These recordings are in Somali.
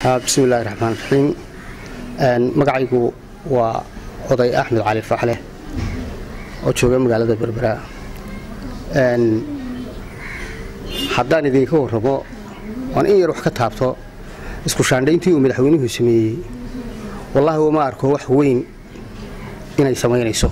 bismillahi raxmaan raxiim magacaygu waa oday axmed cali faxle oo jooga magaalada berbera haddaan idinka warramo waan in yar wax ka taabto isku shaandhayntii uu madaxweynuhu sameeyey wallaahi uma arko wax weyn inay samaynayso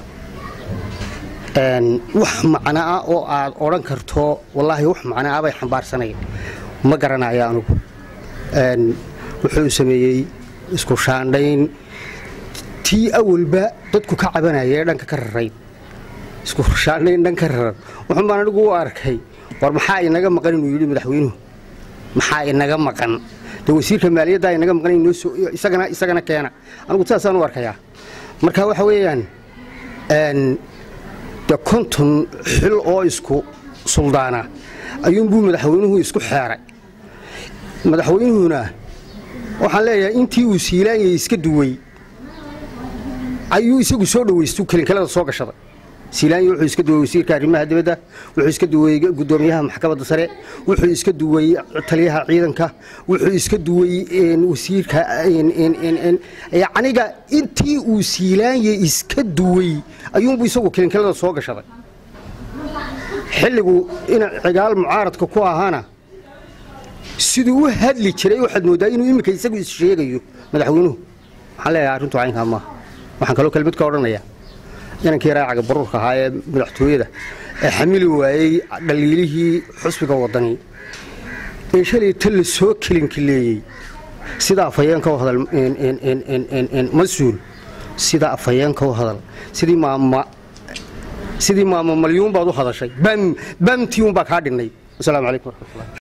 wax macno ah oo aad odhan karto wallaahi wax macno ah bay xambaarsanayn ma garanaya anugu wuxuu sameeyey isku shaandhayn tii awalba dadku ka cabanaya ee dhanka ka rarayd isku shaandhayn dhan ka raran wuxuun baan anigu u arkay war maxaa inaga maqan inuu yidhi madaxweynuhu maxaa inaga maqan dee wasiirka maaliyaddaa inaga maqan isagana isagana keena anigu sidaasaan u arkayaa marka waxa weeyaan de konton xil oo isku suldaana ayuunbuu madaxweynuhu isku xeeray madaxweynuhuna waxaan leeyahay intii uu siilaanyay iska duway ayuu isagu soo dhawaystu kelinkalada soo gashaday siilaanya wuxuu iska duway wasiirka arrimaha dibadda wuxuu iska duway guddoomiyaha maxkamadda sare wuxuu iska duway taliyaha ciidanka wuxuu iska duway wasiirka yacniga intii uu siilaanya iska duway ayuunbuu isagu kelinkalada soo gashaday xilligu in cigaal mucaaradka ku ahaana siduu u hadli jiray waxaad mooddaa inuu iminka isagu issheegayo madaxweynuhu waxaan leeyahay arrintu caynkaa maaha waxaan kaloo kelmad ka odhanayaa inankii raacaga baruurka ahaa ee madaxtooyada ee xamili waayey dhaliilihii xusbiga waddani ee shalay ta la soo kelinkileeyey sida afhayeenka u hadal mas-uul sida afhayeenka u hadal sidii maama sidii maama malyuun baad u hadashay bam bamtii un baa kaa dhinnay wasalaamu calaykum waraxmatullah